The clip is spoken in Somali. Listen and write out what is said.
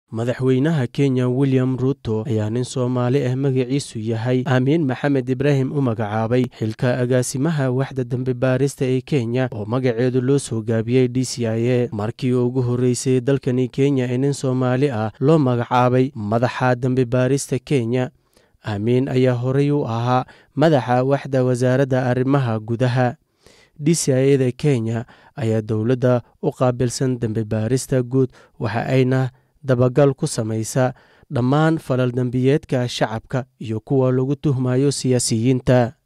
madaxweynaha kenya william ruto ayaa nin soomaali ah magaciisu yahay aamiin maxamed ibraahim u magacaabay xilka agaasimaha waxda dembi baarista ee kenya oo magaceedu loo soo gaabiyey d c i a markii ugu horreysay dalkani kenya ee nin soomaali ah loo magacaabay madaxa dembi baarista kenya aamiin ayaa horey u ahaa madaxa waxda wasaaradda arrimaha gudaha d c i a da kenya ayaa dowladda u qaabilsan dembi baarista guud waxa ayna dabagal ku samaysa dhammaan falal dembiyeedka shacabka iyo kuwa lagu tuhmayo siyaasiyiinta